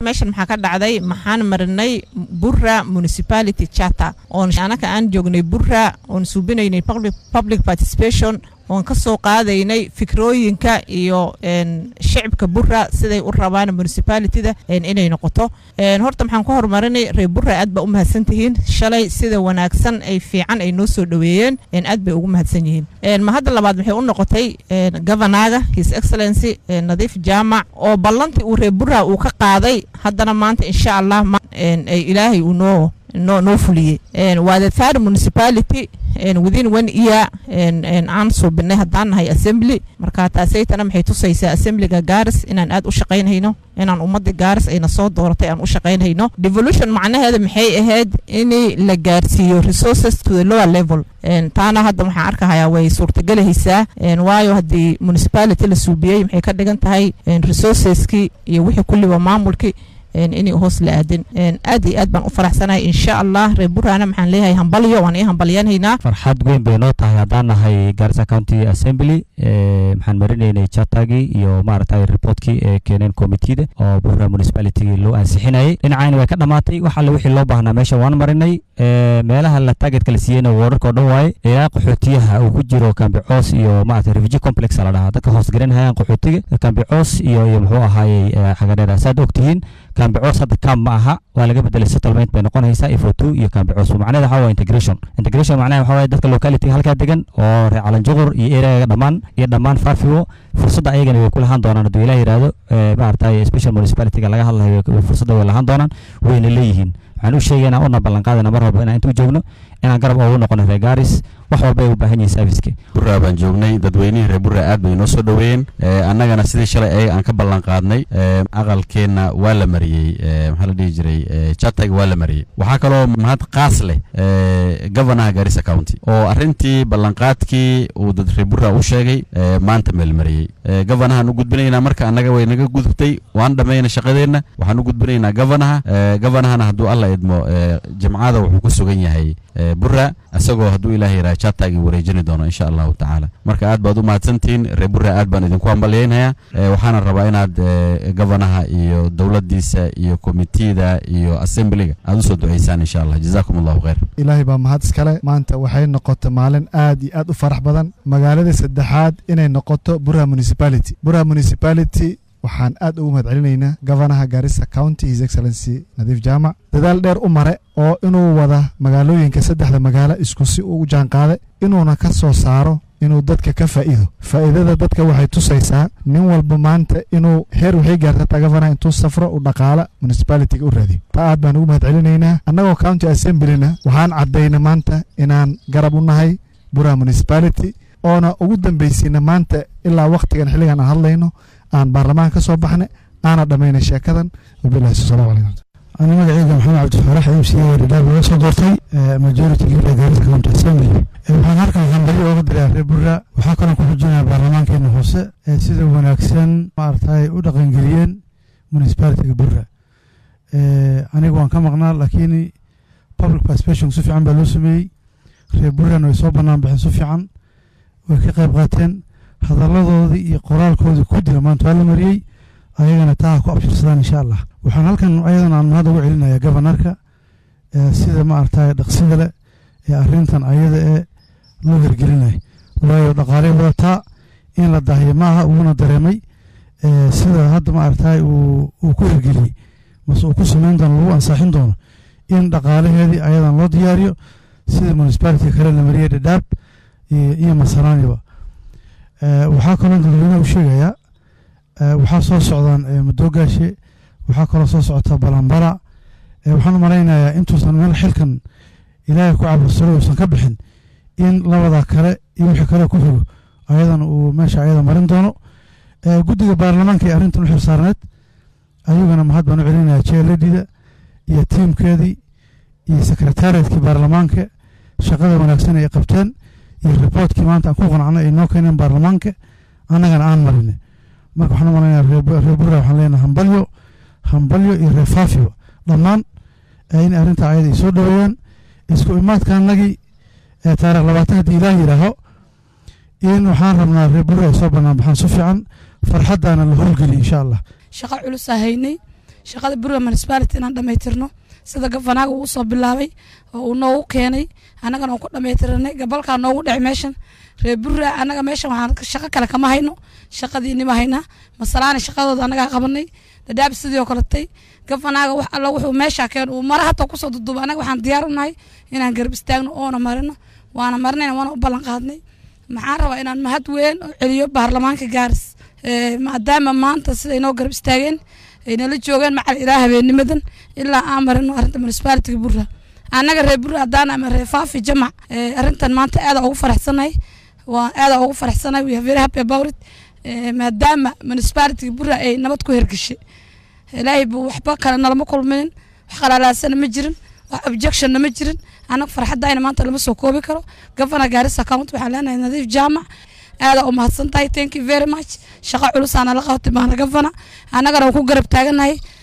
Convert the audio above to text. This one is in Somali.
meeshan maxaa ka dhacday maxaan marinay burra municipality charter oon anaka aan joognay burra oon suubinaynay public participation oon ka soo qaadaynay fikrooyinka iyo shicibka burra siday u rabaan municipalityda inay noqoto horta maxaan ku horumarinay reer burra aad baa u mahadsan tihiin shalay sida wanaagsan ay fiican ay noo soo dhoweeyeen aad bay ugu mahadsan yihiin ma hadda labaad maxay u noqotay governaga his excellency nadiif jaamac oo ballantii uu reer burra uu ka qaaday haddana maanta insha allah ilaahay uu noo noo noo fuliyey waa the third municipality within one year aan suubinay haddaan nahay assembly marka taasaytana maxay tusaysaa assemblyga gaaris inaan aad u shaqaynhayno inaan ummadda gaaris ayna soo dooratay aan u shaqaynhayno devolution macnaheeda maxay ahayd in la gaarsiiyo resources to the lower level taana hadda waxaan arkahayaa way suurtagelahaysaa waayo haddii municipality la suubiyey maxay ka dhigan tahay resourceski iyo wixii kulliba maamulkii inay hoos la aadin aad iyo aad baan u faraxsanahay insha allah reer burana maxaan leeyahay hambalyo waan ii hambalyanhaynaa farxad weyn bay noo tahay haddaan nahay garissa county assembly maxaan marinaynay chatagii iyo maaragtay reportkii ee keeneen committeeda oo burra municipalitygii loo ansixinayay dhinacayna way ka dhammaatay wax alle wixii loo baahnaa meesha waan marinay meelaha la targetka la siiyeyna wararka oo dhan waaye ilaa qaxootiyaha uu ku jiro kambicoos iyo maaragtay refugee complex la dhahaa dadka hoos garanhayaan qaxootiga kambicoos iyo iyo muxuu ahaayey xagadheera saad ogtihiin kambicoos hadda kam ma aha waa laga bedelay settlement bay noqonaysaa ifotu iyo kambicoos macnaheeda waxaa waa integration integration macnaha waxaa waaye dadka locality halkaa degan oo reer calanjuqur iyo areaga dhammaan iyo dhammaan faafiwo fursadda ayagana way ku lahaan doonaan hadduu ilaah yidhaahdo maaragtay special municipalityga laga hadlayo fursadda way lahaan doonaan wayna leeyihiin waxaan u sheegaynaa una ballanqaadayna mar walba inaan intuu joogno inaan garab ugu noqono reer gaaris wax walba ay u baahan yihiin serviceka burra baan joognay dadweynihii reer burra aad bay noo soo dhoweeyeen annagana sidii shalay ayaga aan ka ballan qaadnay aqalkeenna waa la mariyey maxaa la dhihi jiray chatag waa la mariyey waxaa kaloo mahad qaas leh governaha garissa county oo arrintii ballanqaadkii uu dad reer burra u sheegay maanta meel mariyey governahaan u gudbinaynaa marka annaga way naga gudubtay waan dhammayna shaqadeenna waxaan u gudbinaynaa governaha governahana hadduu alla idmo jimcada wuxuu ku sugan yahay burra isagoo hadduu ilaah yidhaha chatagi wareejini doono insha allahu tacaala marka aad baad u mahadsantihiin reer burra aad baan idinku hambalyaynhayaa waxaana rabaa inaad governaha iyo dowladdiisa iyo komitida iyo assemblyga aad usoo duceysaan insha allah jazakum allahu khayr ilaahay baa mahad iskale maanta waxay noqotay maalin aad iyo aad u farax badan magaalada saddexaad inay noqoto burra municipality burra municipality waxaan aad ugu mahad celinaynaa governaha garissa county his excellency nadiif jaamac dadaal dheer u mare oo inuu wada magaalooyinka saddexda magaalo isku si uu u jaanqaaday inuuna ka soo saaro inuu dadka ka faa'iido faa'iidada dadka waxay tusaysaa nin walba maanta inuu heer waxay gaartata governaha intuu safro u dhaqaala municipalityga u raadiyo taa aad baan ugu mahad celinaynaa annagoo county assemblyna waxaan caddayna maanta inaan garab u nahay bura municipality oona ugu dambaysayna maanta ilaa wakhtigan xilligan aan hadlayno aan baarlamaanka ka soo baxnay aana dhammayna sheekadan wabilahi salaam calaykum أنا مقعيقة محمد عبد الفرح ام سي رداب وصل دورتي ماجورتي قبل جاريس كونت اسمبلي waxaan halkan hambali ooga diraa reer burra waxaa kaloo ku xujinaya baarlamaankeena hoose ee sida wanaagsan maaragtay u dhaqangeliyeen municipalitiga burra aniga waan ka maqnaa laakiin public participation si fiican baa loo sameeyey reer burrana way soo bannaan baxeen si fiican way ka qayb qaateen hadalladoodii iyo qoraalkoodii ku dira maanta waa la mariyey ayagana taa ku abshirsadaan insha allah waxaan halkan ayadana aan mahad ugu celinayaa gobanarka sida maaragtay dhaqsida leh ee arrintan ayada ee loo hirgelinay waayo dhaqaaley wadataa in la daahiyo ma aha uuna dareemay sida hadda maaragtay uu ku hirgeliyey mase uu ku samayn doono lagu ansaaxin doono in dhaqaalaheedii ayadan loo diyaariyo sida municipality kale la mariyey dhadhaab iyo masaraaniba waxaa kaloo dadweynaha u sheegayaa waxaa soo socdaan madoogaashe waxaa kaloo soo socota balambala waxaan u malaynayaa intuusan meel xilkan ilaahay ku cabursalo uusan ka bixin in labada kale iyo wixii kale ku xigo ayadan uu meesha ayada marin doono guddiga baarlamaanka ee arrintan u xilsaarneed ayagana mahad baan u celinaya jeeladida iyo tiimkeedii iyo sekretariatkii baarlamaanka shaqada wanaagsan ay qabteen iyo riboortkii maanta aan ku qanacnay ay noo keeneen baarlamaanka annagana aan marinay marka waxaan u malaynayaa reer burra waxaan leenahay hambalyo hambalyo iyo reer faafiba dhammaan in arrinta ayada ay soo dhaweeyaan isku imaadka annagii ee taarikh labaatan haddii ilaah yidhaaho in waxaan rabnaa reer burra ay soo bannaan baxaan si fiican farxaddaana la howlgeliy insha allah shaqo culusaa haynay shaqada burra municipality inaan dhammaytirno sida gafanaaga uu usoo bilaabay oo uu noogu keenay annagana aan ku dhammaytiranay gabalkaa noogu dhacay meeshan reer burra annaga meeshan waxaan shaqo kale kama hayno shaqadiinima haynaa masalaana shaqadooda annagaa qabanay dhadhaab sidii oo kaletay gafanaaga wax alla wuxuu meesha keen uu mara hataa kusoo duduba annaga waxaan diyaar u nahay inaan garab istaagno oona marino waana marinayna waana u ballan qaadnay maxaan rabaa inaan mahad weyn u celiyo baarlamaanka gaaris maadaama maanta siday noo garab istaageen ay nala joogeen macal ilaa habeenimadan ilaa aan marino arrinta municipalitiga burra annaga reer burra haddaan ama reer faafi jamac arrintan maanta aada ugu faraxsanahay waa aada ugu faraxsanahay we are very happy about it maadaama municipalitiga burra ay nabad ku hergeshay ilaahay buu waxba kale nalama kulminin wax qalalaasana ma jirin wax objectionna ma jirin annaga farxaddayna maanta lama soo koobi karo governor gaaris account waxaan leenahay nadiif jaamac aada u mahadsan tahay thank you very much shaqo culusaana la qabatay baana governor annagana waan ku garab taaganahay